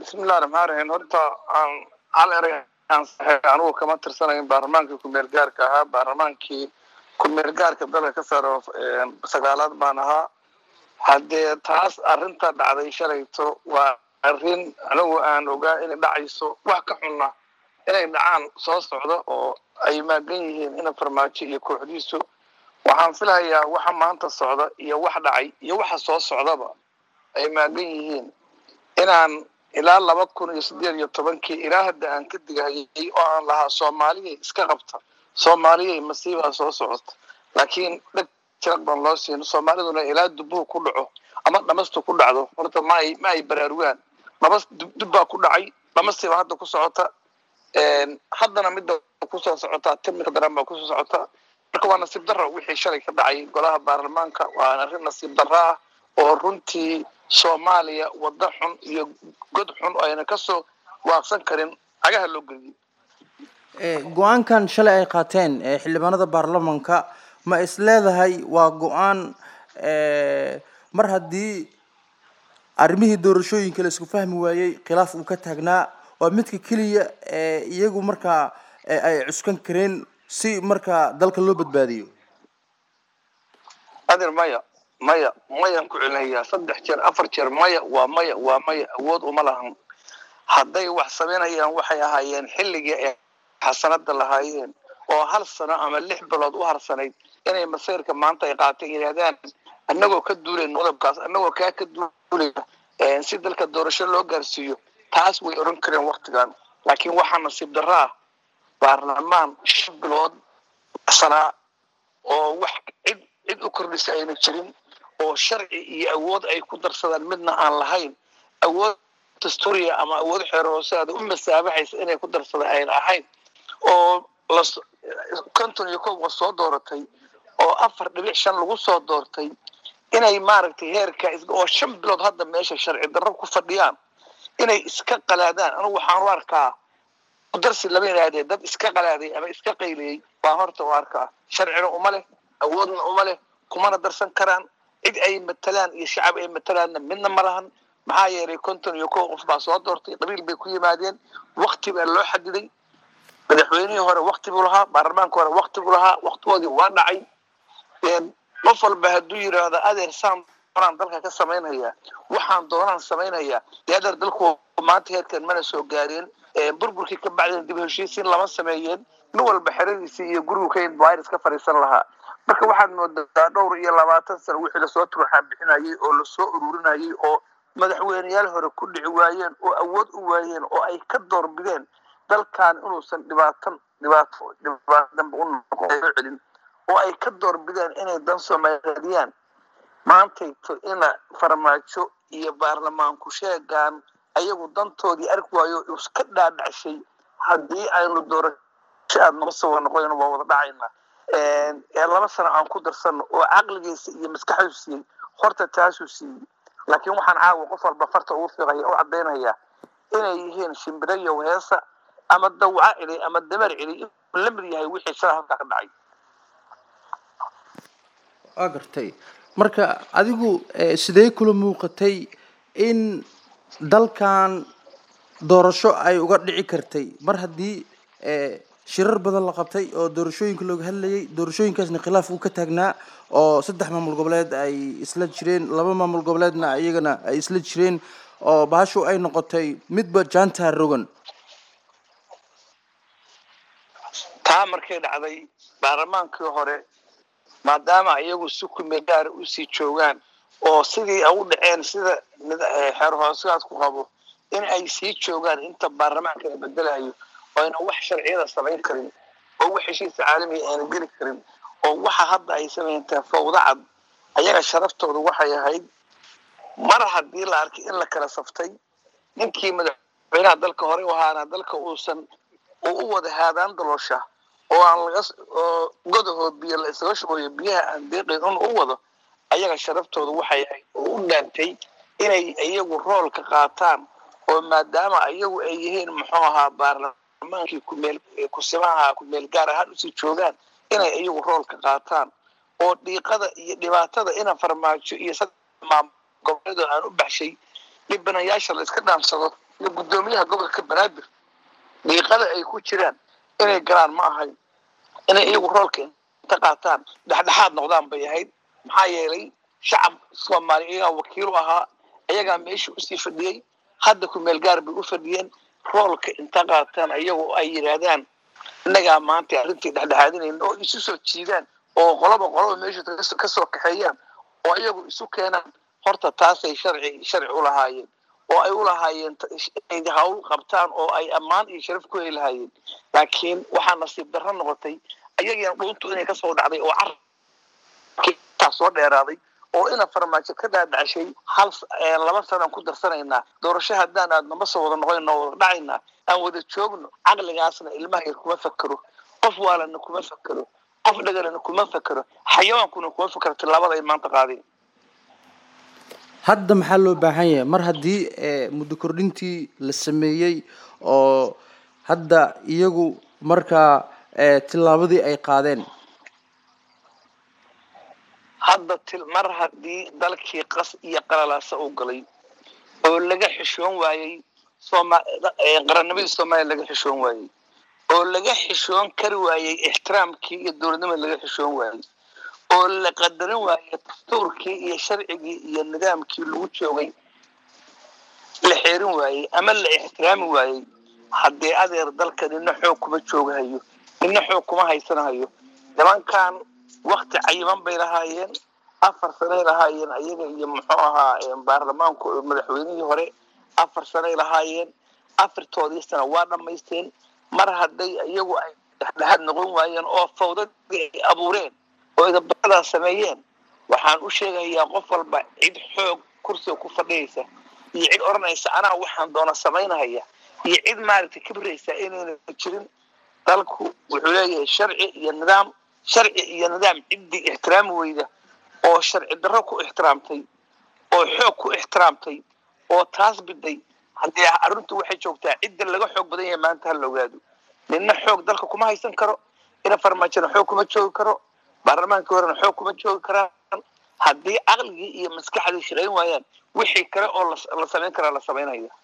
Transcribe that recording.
bismillahi raxmaan raxiim horta aan hal erey aan saxay anugu kama tirsanayn baarlamaankii ku-meel gaarka ahaa baarlamaankii ku-meel gaarka dalka ka saaro sagaalaad baan ahaa haddee taas arrinta dhacday shalayto waa arrin anigu aan ogaa inay dhacayso wax ka xunna inay dhacaan soo socda oo ay maagan yihiin ina farmaajo iyo kooxdiisu waxaan filahayaa waxa maanta socda iyo wax dhacay iyo waxa soo socdaba ay maagan yihiin inaan ilaa laba kun iyo siddeed iyo tobankii ilaa hadda aan ka digahayay oo aan lahaa soomaaliyay iska qabta soomaaliyay masiibaa soo socota laakiin dheg jiraq baan loo siin soomaaliduna ilaa dubuhu ku dhaco ama dhamastu ku dhacdo horta ma ay ma ay baraarugaan dhamas dubbaa ku dhacay dhamasiiba hadda ku socota haddana midda kusoo socotaa timika daran baa kusoo socota marka waa nasiib darro wixii shalay ka dhacay golaha baarlamaanka waa arrin nasiib darro ah oo runtii soomaaliya waddo xun iyo god xun oo ayna kasoo waaqsan karin cagaha loo geliyey go-aankan shalay ay qaateen xildhibaanada baarlamanka ma is leedahay waa go-aan mar haddii arrimihii doorashooyinka la isku fahmi waayey khilaaf uu ka taagnaa waa midka keliya iyagu markaa ay cuskan kareen si markaa dalka loo badbaadiyo adir maya maya mayaan ku celinayaa saddex jeer afar jeer maya waa maya waa maya awood uma lahan hadday wax samaynayaan waxay ahaayeen xilligii ay xasanada lahaayeen oo hal sano ama lix bilood u harsanayd inay masayrka maanta ay qaatay yidhahdaan annagoo ka duulayn qodobkaas annagoo kaa ka duulaya si dalka doorasho loo gaarsiiyo taas way odhan kareen waktigan laakiin waxaa nasiib darro ah baarlamaan shan bilood sanaa oo wax cid cid u kordhisa ayna jirin oo sharci iyo awood ay ku darsadaan midna aan lahayn awood dastuuriya ama awood xeer hooseada u masaabaxaysa inay ku darsada ayna ahayn oo las konton iyo kow soo dooratay oo afar dhibic shan lagu soo doortay inay maaragtay heerka oo shan bilood hadda meesha sharci darro ku fadhiyaan inay iska qalaadaan anigu waxaan u arkaa darsi lama yidhaahdee dad iska qalaaday ama iska qayliyey baa horta u arkaa sharcina uma leh awoodna uma leh kumana darsan karaan cid ay matalaan iyo shacab ay matalaanna midna ma lahan maxaa yeelay konton iyo kow qof baa soo doortay qabiil bay ku yimaadeen wakti baa loo xadiday madaxweynihii hore wakti buu lahaa baarlamaanka hore wakti buu lahaa waktigoodii waa dhacay qof walba hadduu yidhaahdo adeer saan doonaan dalka ka samaynhayaa waxaan doonaan samaynhayaa dee adeer dalku maanta heerkan mana soo gaareen burburkii ka bacdeen dib heshiisiin lama sameeyeen nin walba xeradiisii iyo gurigu ka virus ka fadhiisan lahaa marka waxaad moodaa dhowr iyo labaatan sano wixii lasoo turxaa bixinayay oo lasoo ururinayay oo madaxweyneyaal hore ku dhici waayeen oo awood u waayeen oo ay ka doorbideen dalkan inuusan dhibaatan dhibaato dhibaato dambe u noqon celin oo ay ka doorbideen inay dan soomaaliyeediyaan maantayto ina farmaajo iyo baarlamaanku sheegaan ayagu dantoodii arki waayo iska dhaadhacshay haddii aynu doorasho aad noo soo noqoyn waa wada dhacayna ee laba sano aan ku darsano oo caqligiisa iyo maskaxdu siiyey horta taasuu siiyey laakiin waxaan caawa qof walba farta ugu fiiqaya u caddaynaya inay yihiin shimbirayo heesa ama dawca cili ama dameer cili inuu la mid yahay wixii shala halkaa ka dhacay waa gartay marka adigu sidee kula muuqatay in dalkan doorasho ay uga dhici kartay mar haddii shirar badan la qabtay oo doorashooyinka looga hadlayay doorashooyinkaasna khilaaf uu ka taagnaa oo saddex maamul goboleed ay isla jireen laba maamul goboleedna iyagana ay isla jireen oo bahashu ay noqotay midba jaantaa rogan taa markay dhacday baarlamaankii hore maadaama iyagu si kumegaara usii joogaan oo sidii u dhaceen sida xeer hoosegaad ku qabo in ay sii joogaan inta baarlamaanka la bedelayo oo ayna wax sharciyada samayn karin oo wax heshiisa caalamiga ayna geli karin oo waxa hadda ay samayntaa fawda cad ayaga sharaftooda waxay ahayd mar haddii la arkay in la kala saftay ninkii madaxweynaha dalka horey u ahaana dalka uusan uu u wada haadaan daloosha oo aan laga oo godahood biyo la isaga shubayo biyaha aan deeqayn in u wado ayaga sharaftooda waxay ahayd oo u dhaantay inay iyagu rool ka qaataan oo maadaama iyagu ay yihiin muxuu ahaa baarlamaankii kumeel kusimaha kumeel gaar ahaan usii joogaan inay iyagu rool ka qaataan oo dhiiqada iyo dhibaatada ina farmaajo iyo saddex maamul goboleedoo aan u baxshay dhibanayaasha la iska dhaamsado iyo guddoomiyaha gobolka banaadir diiqada ay ku jiraan inay galaan ma ahayn inay iyagu roolka inta qaataan dhexdhexaad noqdaan bay ahayd maxaa yeelay shacab soomaali iyagaa wakiilu ahaa iyagaa meesha usii fadhiyey hadda ku meel gaar bay u fadhiyeen roolka inta qaataan iyagu ay yidhaahdaan innagaa maanta arrintii dhexdhexaadinayna oo isu soo jiidaan oo qoloba qoloba meesha ka soo kaxeeyaan oo iyagu isu keenaan horta taasay sharci sharci u lahaayeen oo ay u lahaayeen inay hawl qabtaan oo ay ammaan iyo sharaf ku heli lahaayeen laakiin waxaa nasiib darro noqotay ayagiina dhuuntu inay kasoo dhacday oo cartaa soo dheeraaday oo ina farmaajo ka dhaadhacshay hal laba sanaan ku darsanaynaa doorasho haddaan aadna ma soo wada noqonno wada dhacaynaa aan wada joogno caqligaasna ilmaha yar kuma fakero qof waalana kuma fakero qof dhagalana kuma fakero xayawaankuna kuma fakero tilaabada ay maanta qaadeen hadda maxaa loo baahan yahay mar haddii muddo kordhintii la sameeyey oo hadda iyagu markaa tillaabadii ay qaadeen hadda mar haddii dalkii qas iyo qalalaasa u galay oo laga xishoon waayey qarannimadii soomaaliya laga xishoon waayey oo laga xishoon kari waayey ixtiraamkii iyo dowladnimada laga xishoon waayey oo la qadarin waayey dastuurkii iyo sharcigii iyo nidaamkii lagu joogay la xeerin waayey ama la ixtiraami waayey haddee adeer dalka nina xoog kuma joogahayo nina xoog kuma haysanahayo nimankan wakti cayiman bay lahaayeen afar sanay lahaayeen ayaga iyo muxuu ahaa baarlamaanku madaxweynihii hore afar sanay lahaayeen afartoodii sana waa dhammaysteen mar hadday iyagu ay dhexdhexaad noqon waayeen oo fawdadii ay abuureen oo idabadaas sameeyeen waxaan u sheegayaa qof walba cid xoog kursiga ku fadhiyaysa iyo cid odhanaysa anaa waxaan doona samaynahaya iyo cid maaragtay kibraysa inayna jirin dalku wuxuu leeyahay sharci iyo nidaam sharci iyo nidaam ciddii ixtiraami weyda oo sharci darro ku ixtiraamtay oo xoog ku ixtiraamtay oo taas biday haddii arrintu waxay joogtaa cidda laga xoog badan yahay maanta ha la ogaado nina xoog dalka kuma haysan karo ina farmaajona xoog kuma joogi karo baarlamaankii horena xoog kuma joogi karaan haddii caqligii iyo maskaxdii shaqayn waayaan wixii kale oo la samayn karaa la samaynaya